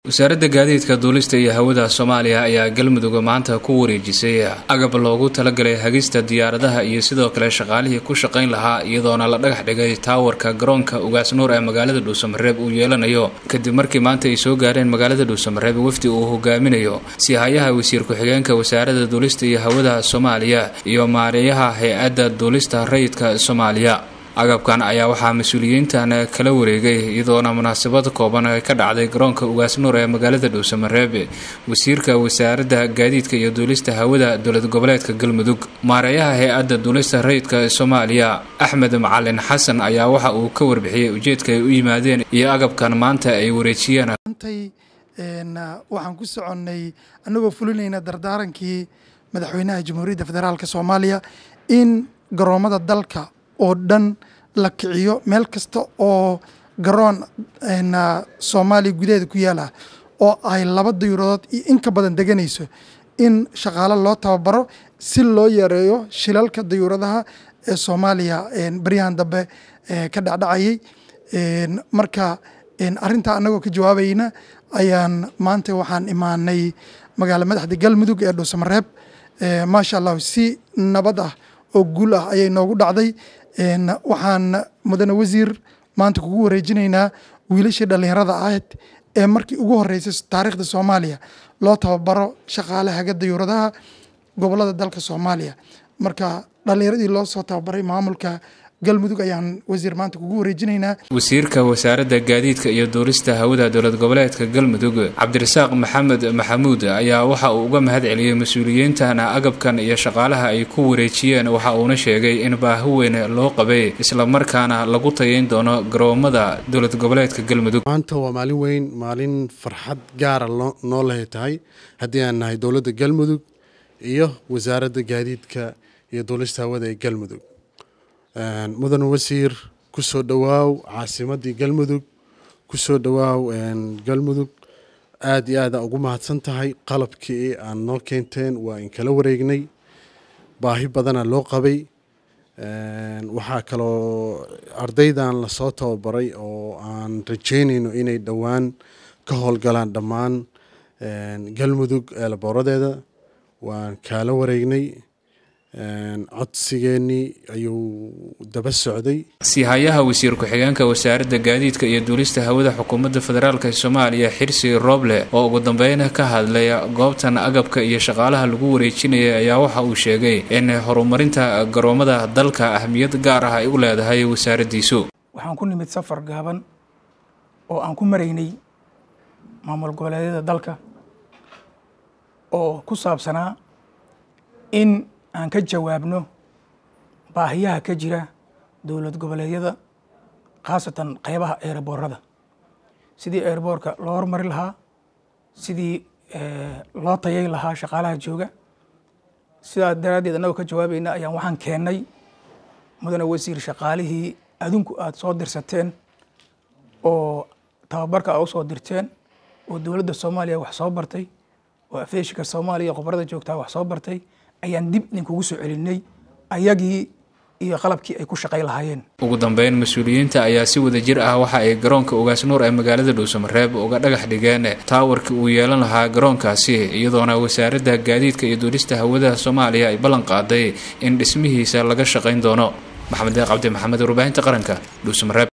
wasaaradda gaadiidka duulista iyo hawada soomaaliya ayaa galmudug maanta ku wareejisay agab loogu talagalay hagista diyaaradaha iyo sidoo kale shaqaalihii ku shaqayn lahaa iyadoona la dhagax dhigay taawarka garoonka ugaasnuur ee magaalada dhuusamareeb uu yeelanayo kadib markii maanta ay soo gaareen magaalada dhuusamareeb wafdi uu hogaaminayo sihayaha wasiir ku-xigeenka wasaaradda duulista iyo hawada soomaaliya iyo maareeyaha hay-adda duulista rayidka soomaaliya agabkan ayaa waxaa mas-uuliyiintan kala wareegay iyadoona munaasabad kooban ka dhacday garoonka ugaasnuur ee magaalada dhuusamareeb wasiirka wasaaradda gaadiidka iyo duulista hawada dowlad goboleedka galmudug maareeyaha hay-adda duulista rayidka soomaaliya axmed macalin xasan ayaa waxa uu ka warbixiyey ujeedka ay u yimaadeen iyo agabkan maanta ay wareejiyeen waxaan ku soconnay annagoo fulinayna dardaarankii madaxweynaha jamhuuriyadda federaalk soomaaliya in garoomada dalka oo dhan la kiciyo meel kasta oo garoon soomaaliya gudaheeda ku yaala oo ay laba dayuuradood iyo in ka badan deganayso in shaqaale loo tababaro si loo yareeyo shilalka dayuuradaha ee soomaaliya baryahan dambe ka dhacdhacayay marka arintaa annagoo ka jawaabayna ayaan maanta waxaan imaanay magaala madaxda galmudug ee dhuusamareeb maasha allah si nabad ah oo guul ah ayay noogu dhacday waxaan mudane wasiir maanta kugu wareejinaynaa wiilashii dhallinyarada ahayd ee markii ugu horeysay taariikhda soomaaliya loo tababaro shaqaale haga dayuuradaha gobolada dalka soomaaliya marka dhallinyaradii loo soo tababaray maamulka galmudug ayaan wasiir maanta kugu wareejinaynaa wasiirka wasaaradda gaadiidka iyo duulista hawada dowlad goboleedka galmudug cabdirasaaq maxamed maxamuud ayaa waxa uu uga mahad celiyey mas-uuliyiintan agabkan iyo shaqaalaha ay ku wareejiyeen waxa uuna sheegay in baahi weyn loo qabay islamarkaana lagu tayayn doono garoomada dowlad goboleedka galmudug maanta waa maalin weyn maalin farxad gaara noo lehay tahay haddii aan nahay dowladda galmudug iyo wasaaradda gaadiidka iyo duulista hawada ee galmudug mudane wasiir ku soo dhowaaw caasimaddii galmudug ku soo dhowaaw galmudug aada iyo aada ugu mahadsan tahay qalabkii aan noo keenteen waa in kala wareegnay baahi badana loo qabay waxaa kaloo ardaydan lasoo tababaray oo aan rajeynayno inay dhowaan ka howlgalaan dhammaan galmudug eelabooradeeda waan kaala wareegnay codsigeenii ayuu daba socday sihayaha wasiir ku-xigeenka wasaaradda gaadiidka iyo duulista hawada xukuumadda federaalk soomaaliya xirsi roble oo ugu dambeyn ka hadlay goobtan agabka iyo shaqaalaha lagu wareejinayay ayaa waxa uu sheegay in horumarinta garoomada dalka ahmiyad gaar ah ay u leedahay wasaaraddiisu waxaan ku nimid safar gaaban oo aan ku maraynay maamul goboleedyada dalka oo ku saabsanaa in aan ka jawaabno baahiyaha ka jira dowlad goboleedyada khaasatan qeybaha eeraboorada sidii eeraboorka loo hormari lahaa sidii loo tayay lahaa shaqaalaha jooga sidaa daraaddeed annagoo ka jawaabayna ayaan waxaan keennay mudane wasiir shaqaalihii adinku aada soo dirsateen oo tababarka aad u soo dirteen oo dowladda soomaaliya wax soo bartay oo afeeshika soomaaliya qobarada joogtaa wax soo bartay ayaan dib idinkugu soo celinay ayagii iyo qalabkii ay ku shaqay lahaayeen ugu dambeyn mas-uuliyiinta ayaa si wada jir ah waxa ay garoonka ugaasnuur ee magaalada dhuusamareeb uga dhagax dhigeen taawarkii uu yeelan lahaa garoonkaasi iyadoona wasaaradda gaadiidka iyo duulista hawada soomaaliya ay ballan qaaday in dhismihiisa laga shaqayn doono maxamed deeq cabdi maxamed warbaahinta qaranka dhuusamareeb